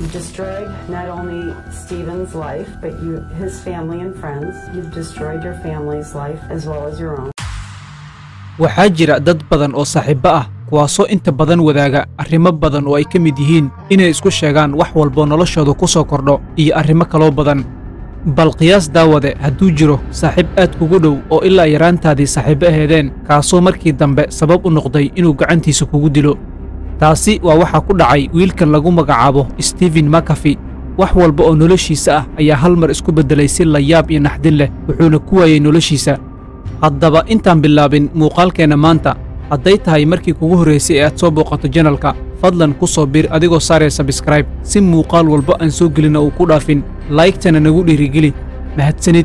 You've destroyed not only Stephen's life, but you, his family and friends. You've destroyed your family's life as well as your own. waxaa jira dad badan oo saaxiibbo ah kuwaasoo inta badan wadaaga arrimo badan oo ay ka mid yihiin inay isku sheegaan wax walboo noloshooda ku soo kordho iyo arrimo kaloo badan bal qiyaas daawade hadduu jiro saaxiib aad kugu dhow oo ilaa yaraantaadii saaxiibbo aheedeen kaasoo markii dambe sabab u noqday inuu gacantiisa kugu dilo taasi waa waxaa ku dhacay wiilkan lagu magacaabo stephen makafi wax walba oo noloshiisa ah ayaa hal mar isku beddelay si layaab iyo naxdin leh wuxuuna ku waayey noloshiisa haddaba intaan bilaabin muuqaalkeenna maanta hadday tahay markii kugu horraysay ee aad soo booqato janalka fadlan ku soo bir adigoo saaraya sabskraib si muuqaal walba aan soo gelina uu ku dhaafin laygtana nagu dhiirigeli mahadsanid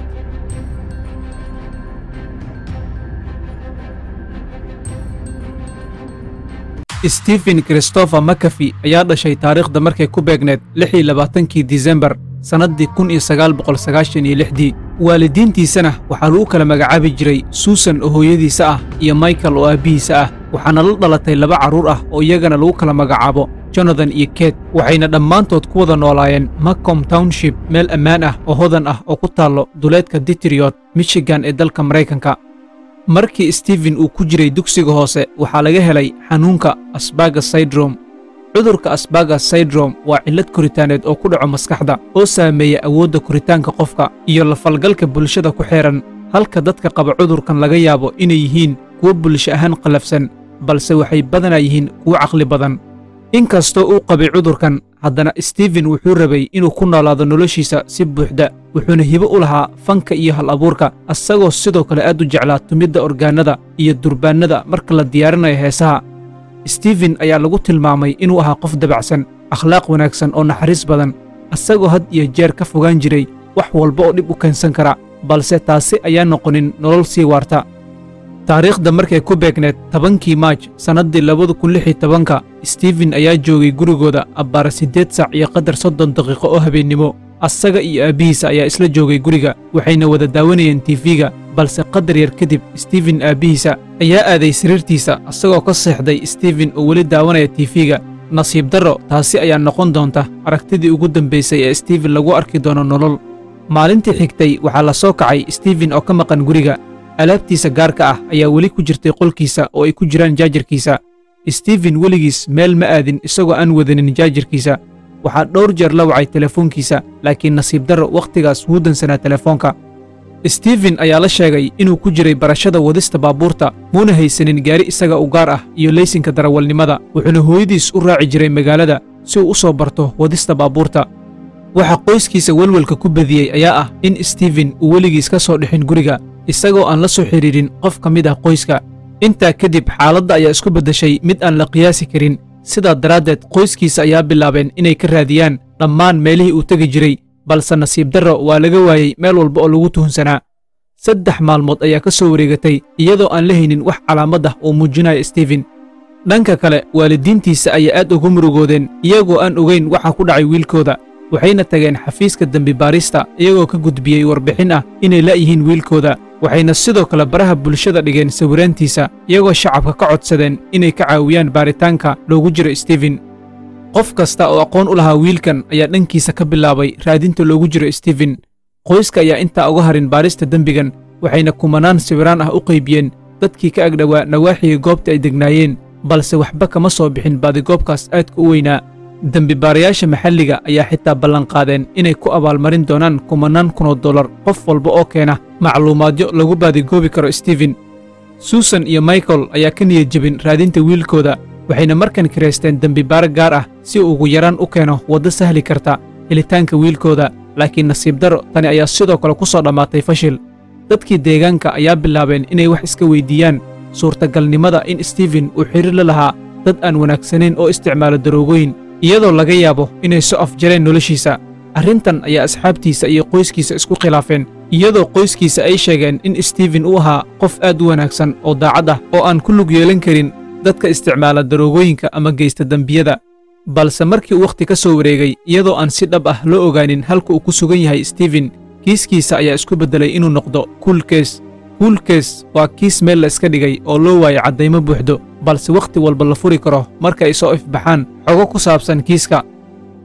stephen christopher makafi ayaa dhashay taariikhda markay ku beegneed lix iyo labaatankii disembar sannaddii kun iyo sagaal boqol sagaashan iyo lixdii waalidiintiisana waxaa lagu kala magacaabi jiray suusan oo hooyadiisa ah iyo michael oo aabbihiisa ah waxaana la dhalatay laba carruur ah oo iyagana lagu kala magacaabo jonathan iyo ket waxayna dhammaantood ku wada noolaayeen macom township meel ammaan ah oo hodan ah oo ku taallo duleedka ditriyot michigan ee dalka maraykanka markii stephen uu ku jiray dugsiga hoose waxaa laga helay xanuunka asbaga syndrom cudurka asbaga syndrom waa cillad koritaaneed oo ku dhaco maskaxda oo saameeya awoodda koritaanka qofka iyo la falgalka bulshada ku xeehan halka dadka qaba cudurkan laga yaabo inay yihiin kuwo bulsho ahaan qallafsan balse waxay badanaa yihiin kuwo caqli badan inkastoo uu qabay cudurkan haddana stephen wuxuu rabay inuu ku noolaado noloshiisa si buuxda wuxuuna hibo u lahaa fanka iyo hal abuurka asagoo sidoo kale aad u jeclaa tumidda orgaannada iyo durbaannada marka la diyaarinayo heesaha stephen ayaa lagu tilmaamay inuu ahaa qof dabacsan akhlaaq wanaagsan oo naxariis badan asagoo had iyo jeer ka fogaan jiray wax walba oo dhib u keensan kara balse taasi ayaan noqonin nolol sii waarta taariikhda markay ku beegneed tobankii maaj sannaddii labada kun lix iyo tobanka stephen ayaa joogay gurigooda abbaara siddeed saac iyo qadar soddon daqiiqo oo habeennimo asaga iyo aabbihiisa ayaa isla joogay guriga waxayna wada daawanayeen tiifiga balse qadar yar kadib stephen aabbihiisa ayaa aaday sariirtiisa asagoo ka seexday stephen oo weli daawanaya tiifiga nasiib darro taasi ayaa noqon doonta aragtidii ugu dambaysay ee stephen lagu arki doono nolol maalintii xigtay waxaa la soo kacay stephen oo ka maqan guriga alaabtiisa gaarka ah ayaa weli ku jirtay qolkiisa oo ay ku jiraan jaajarkiisa stephen weligiis meel ma aadin isagoo aan wadanin jaajarkiisa waxaa dhowr jeer la wacay telefoonkiisa laakiin nasiib darro wakhtigaas wuu dansanaa telefoonka stephen ayaa la sheegay inuu ku jiray barashada wadista baabuurta muuna haysanin gaari isaga u gaar ah iyo leysinka darawalnimada wuxuuna hooyadiis u raaci jiray magaalada si uu u soo barto wadista baabuurta waxa qoyskiisa welwelka ku badiyey ayaa ah in stephen uu weligiis ka soo dhixin guriga isagoo aan la soo xidhiidhin qof ka mid ah qoyska intaa kadib xaaladda ayaa isku beddeshay mid aan la qiyaasi karin sidaa daraaddeed qoyskiisa ayaa bilaabeen inay ka raadiyaan dhammaan meelihii uu tegi jiray balse nasiib darro waa laga waayey meel walba oo lagu tuhunsanaa saddex maalmood ayaa ka soo wareegatay iyadoo aan la haynin wax calaamad ah oo muujinaya stephen dhanka kale waalidiintiisa ayaa aad ugu murugoodeen iyagoo aan ogayn waxa ku dhacay wiilkooda waxayna tageen xafiiska dembi baarista iyagoo ka gudbiyey warbixin ah inay la'yihiin wiilkooda waxayna sidoo kale baraha bulshada dhigeen sawiraantiisa iyagoo shacabka ka codsadeen inay ka caawiyaan baaritaanka loogu jiro stephen qof kasta oo aqoon u lahaa wiilkan ayaa dhankiisa ka bilaabay raadinta loogu jiro stephen qoyska ayaa intaa uga harin baarista dembigan waxayna kumanaan sawiraan ah u qaybiyeen dadkii ka agdhowaa nawaaxiga goobta ay degnaayeen balse waxba kama soo bixin baadigoobkaas aadka u weynaa dembibaarayaasha maxalliga ayaa xitaa ballanqaadeen inay ku abaalmarin doonaan kumanaan kunoo dollar qof walba oo keena macluumaadyo lagu baadigoobi karo stephen suusan iyo michael ayaa ka niyad jebin raadinta wiilkooda waxayna markan kiraysteen dembibaare gaar ah si uu ugu yaraan u keeno waddo sahli karta helitaanka wiilkooda laakiin nasiib darro tani ayaa sidoo kale ku soo dhammaatay fashil dadkii deegaanka ayaa bilaabeen inay wax iska weyddiiyaan suurtagalnimada in stephen uu xidhiir la lahaa dad aan wanaagsanayn oo isticmaalo daroogooyin iyadoo laga yaabo inay soo afjareen noloshiisa arrintan ayaa asxaabtiisa iyo qoyskiisa isku khilaafeen iyadoo qoyskiisa ay sheegeen in stephen uu ahaa qof aad u wanaagsan oo daacad ah oo aan ku lug yeelan karin dadka isticmaala daroogooyinka ama geysta dembiyada balse markii uu wakhti ka soo wareegay iyadoo aan si dhab ah loo ogaanin halka uu ku sugan yahay stephen kiiskiisa ayaa isku beddelay inuu noqdo kuulkees kuulkees waa kiis meel la iska dhigay oo loo waayo caddaymo buuxdo balse wakhti walba la furi karo marka ay soo ifbaxaan xogo ku saabsan kiiska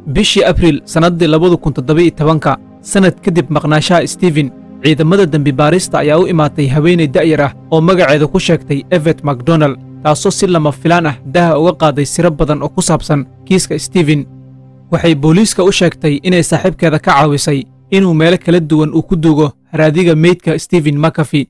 bishii abriil sannaddii labadu kun toddoba-iyo tobanka sannad kadib maqnaashaha stephen ciidamada dembi baarista ayaa u imaatay haweenay da'yar ah oo magaceeda ku sheegtay evet macdonald taasoo si lama filaan ah daha uga qaaday siro badan oo ku saabsan kiiska stephen waxay booliiska u sheegtay inay saaxiibkeeda ka caawisay inuu meelo kala duwan uu ku duugo haraadiga meydka stephen makafi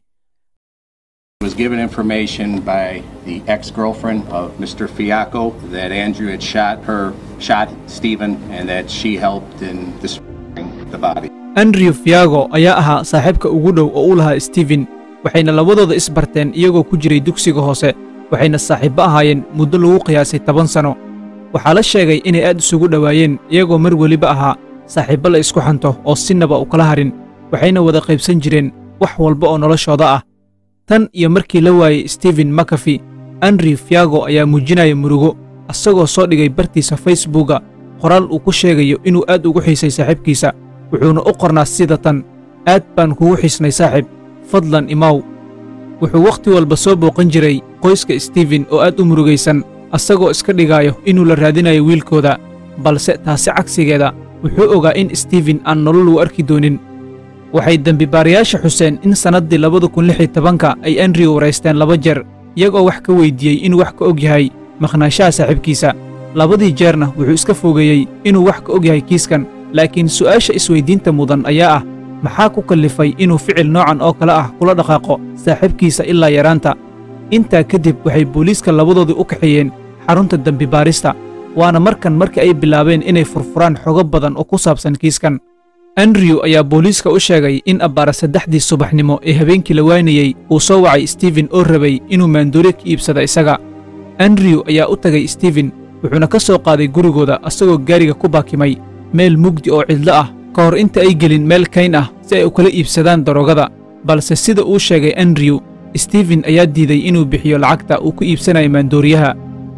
was given information by the ex-girlfriend of Mr. Fiacco that Andrew had shot her, shot Stephen, and that she helped in destroying the body. andrew fiago ayaa ahaa saaxiibka ugu dhow oo u lahaa stephen waxayna labadooda isbarteen iyagoo ku jiray dugsiga hoose waxayna saaxiibbo ahaayeen muddo lagu qiyaasay toban sanno waxaa la sheegay inay aad isugu dhowaayeen iyagoo mar weliba ahaa saaxiibbo la isku xanto oo sinaba u kala harin waxayna wada qaybsan jireen wax walba oo noloshooda ah tan iyo markii la waayey stephen makafi andrew fiago ayaa muujinaya murugo asagoo soo dhigay bartiisa facebooka qoraal uu ku sheegayo inuu aad ugu xiisay saaxiibkiisa wuxuuna u qornaa sida tan aad baan kugu xiisnay saaxiib fadlan imaw wuxuu wakhti walba soo booqan jiray qoyska stephen oo aad u murugaysan asagoo iska dhigaayo inuu la raadinayo wiilkooda balse taasi cagsigeeda wuxuu ogaa in stephen aan nolol u arki doonin waxay dembibaarayaasha xuseen in sannaddii labada kun lix iyo tobanka ay andrew waraysteen laba jeer iyagoo wax ka weyddiiyey inuu wax ka og yahay maqnaanshaha saaxiibkiisa labadii jeerna wuxuu iska fogeeyey inuu wax ka og yahay kiiskan laakiin su'aasha isweyddiinta mudan ayaa ah maxaa ku kallifay inuu ficil noocan oo kale ah kula dhaqaaqo saaxiibkiisa ilaa yaraanta intaa kadib waxay booliiska labadoodii u kaxeeyeen xarunta dembibaarista waana markan markii ay bilaabeen inay furfuraan xogo badan oo ku saabsan kiiskan andrew ayaa booliiska u sheegay in abbaara saddexdii subaxnimo ee habeenkii la waynayey uu soo wacay stephen oo rabay inuu maandooriye ka iibsada isaga andrew ayaa u tagay stephen wuxuuna ka soo qaaday gurigooda asagoo gaariga ku baakimay meel mugdi oo cidlo ah ka hor inta ay gelin meel kayn ah si ay u kala iibsadaan daroogada balse sida uu sheegay andrew stephen ayaa diiday inuu bixiyo lacagta uu ku iibsanayo maandooriyaha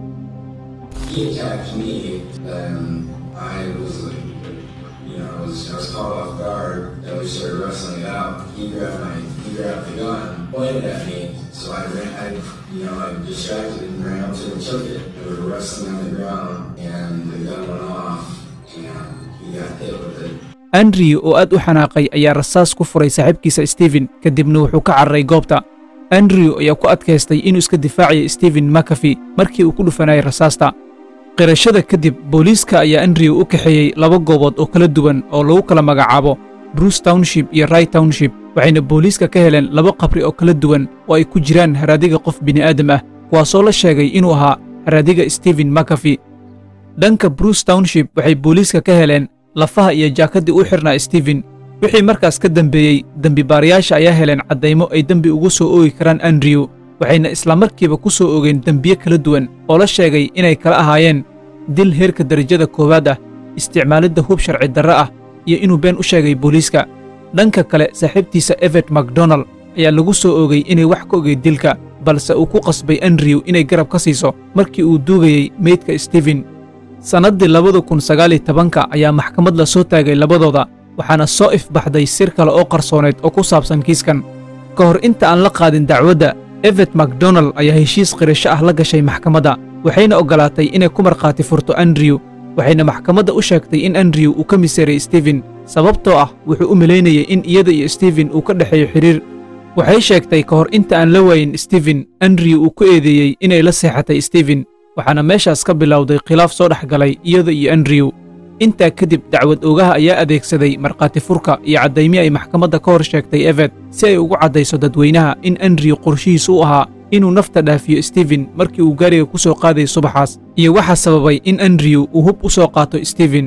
he attacked me, and I was, like, you know, I was, I was caught off guard, and we started wrestling it out. He grabbed my, he grabbed the gun, pointed at me, so I ran, I, you know, I distracted and ran up to him and took it. We were wrestling on the ground, and the gun went off, and he got hit with it. andrew oo aad u xanaaqay ayaa rasaas ku furay saaxiibkiisa stephen kadibna wuxuu ka carray goobta andrew ayaa ku adkaystay inuu iska difaacayo stephen makafi markii uu ku dhufanayay rasaasta qirashada kadib booliiska ayaa andrew u kaxeeyey laba goobood oo kala duwan oo lagu kala magacaabo bruce township iyo rai township waxayna booliiska ka heleen laba qabri oo kala duwan oo ay ku jiraan haraadiga qof bini'aadam ah kuwaasoo la sheegay inuu ahaa haraadiga stephen makafi dhanka bruce township waxay booliiska ka heleen lafaha iyo jaakaddii u xidhnaa stephen wixii markaas ka dembeeyey dembibaarayaasha ayaa heleen caddaymo ay dembi ugu soo oogi karaan andrew waxayna islamarkiiba ku soo ogeen dembiye kala duwan oo la sheegay inay kala ahaayeen dil heerka derajada koowaad ah isticmaalidda hub sharci darre ah iyo inuu been u sheegay booliiska dhanka kale saaxiibtiisa evet macdonald ayaa lagu soo oogay inay wax ka ogay dilka balse uu ku qasbay andrew inay garab ka siiso markii uu duugayey meydka stephen sannaddii labada kun sagaal iyo tobanka ayaa maxkamad la soo taagay labadooda waxaana soo ifbaxday sir kale oo qarsooneed oo ku saabsan kiiskan ka hor inta aan la qaadin dacwadda evet macdonald ayaa heshiis qirasho ah la gashay maxkamadda waxayna oggolaatay inay ku markhaati furto andrew waxayna maxkamadda u sheegtay in andrew uu ka miseeray stephen sababtoo ah wuxuu u malaynayay in iyada iyo stephen uu ka dhexeeyo xidhiir waxay sheegtay ka hor inta aan la waayin stephen andrew uu ku eedeeyey inay la seexatay stephen waxaana meeshaas ka bilowday khilaaf soo dhex galay iyada iyo andrew intaa kadib dacwad oogaha ayaa adeegsaday markhaati furka iyo caddaymi ay maxkamadda ka hor sheegtay evet si ay ugu caddayso dadweynaha in andrew qorshihiisu u ahaa inuu nafta dhaafiyo stephen markii uu gaariga ku soo qaadayay subaxaas iyo waxaa sababay in andrew uu hub u soo qaato stephen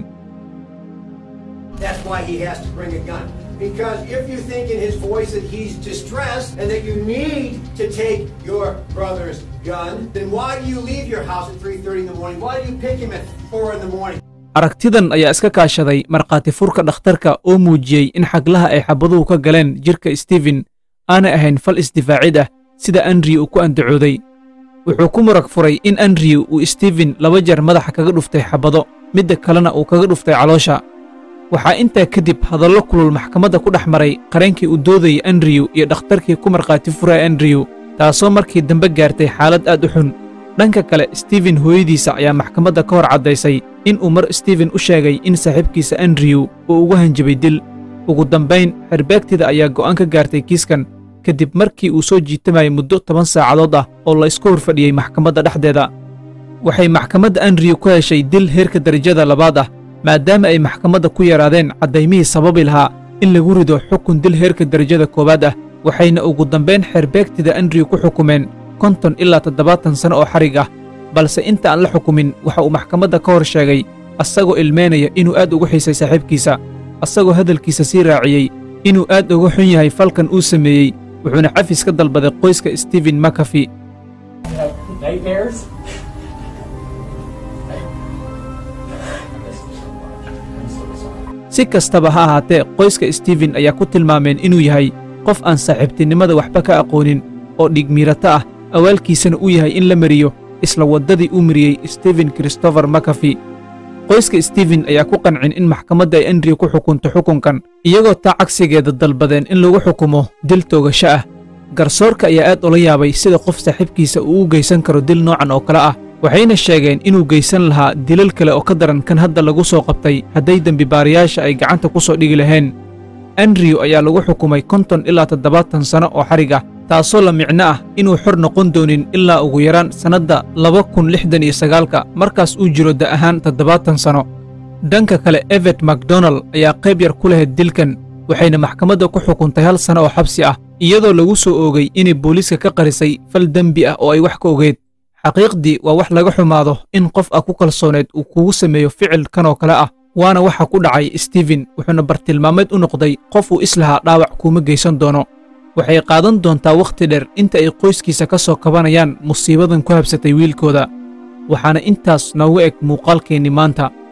That's why he has to bring a gun. Because if you think in his voice that he's distressed and that you need to take your brother's gun, then why do you leave your house at 3.30 in the morning? Why do you pick him at 4 in the morning? aragtidan ayaa iska kaashaday markhaati furka dhakhtarka oo muujiyey in xaglaha ay xabaduhu ka galeen jidhka stephen aanay ahayn fal isdifaacid ah sida andrew uu ku andacooday wuxuu ku murag furay in andrew uu stephen laba jeer madaxa kaga dhuftay xabado midda kalena uu kaga dhuftay caloosha waxaa intaa kadib hadallo kulul maxkamadda ku dhex maray qareenkii uu doodayay andrew iyo dhakhtarkii ku markhaati furaya andrew taasoo markii dambe gaartay xaalad aad u xun dhanka kale stephen hooyadiisa ayaa maxkamadda ka hor caddaysay in uu mar stephen u sheegay in saaxiibkiisa andrew uu ugu hanjabay dil ugu dambayn xerbeegtida ayaa go'aan ka gaartay kiiskan kadib markii uu soo jiitamayay muddo toban saacadood ah oo la isku horfadhiyey maxkamadda dhexdeeda waxay maxkamadda andrew ku heshay dil heerka darajada labaad ah maadaama ay maxkamadda ku yaraadeen caddaymihii sababi lahaa in lagu rido xukun dil heerka darajada koowaad ah waxayna ugu dambayn xerbeegtida andrew ku xukumeen konton ilaa toddobaatan sano oo xarig ah balse inta aan la xukumin waxa uu maxkamadda ka hor sheegay asagoo ilmeynaya inuu aad ugu xiisay saaxiibkiisa asagoo hadalkiisa sii raaciyey inuu aad uga xun yahay falkan uu sameeyey wuxuuna cafis ka dalbaday qoyska stephen makafi nightmares. si kastaba ha ahaatee qoyska stephen ayaa ku tilmaameen inuu yahay qof aan saaxiibtinimada waxba ka aqoonin oo dhigmiirato ah awaalkiisana uu yahay in la mariyo isla waddadii uu mariyey stephen christopher makafi qoyska stephen ayaa ku qancin in maxkamadda ay andrew ku xukunto xukunkan iyagoo taa cagsigeeda dalbadeen in lagu xukumo dil toogasho ah garsoorka ayaa aad ula yaabay sida qof saaxiibkiisa uu u geysan karo dil noocan oo kale ah waxayna sheegeen inuu geysan lahaa dilal kale oo ka daran kan hadda lagu soo qabtay hadday dembibaarayaasha ay gacanta ku soo dhigi laheen andrew ayaa lagu xukumay konton ilaa toddobaatan sano oo xarig ah taasoo la micno ah inuu xor noqon doonin ilaa ugu yaraan sannadda laba kun lixdan iyo sagaalka markaas uu jiro da ahaan toddobaatan sano dhanka kale evet macdonald ayaa qayb yar ku lahayd dilkan waxayna maxkamadda ku xukuntay hal sano oo xabsi ah iyadoo lagu soo oogay inay booliiska ka qarisay fal dembi ah oo ay wax ka ogeed xaqiiqdii waa wax laga xumaado in qof ah ku kalsooneed uu kugu sameeyo ficil kan oo kale ah waana waxa ku dhacay stephen wuxuuna bartilmaameed u noqday qof uu islahaa dhaawac kuuma geysan doono waxay qaadan doontaa wakhti dheer inta ay qoyskiisa ka soo kabanayaan musiibadan ku habsatay wiilkooda waxaana intaas noogu eg muuqaalkeennii maanta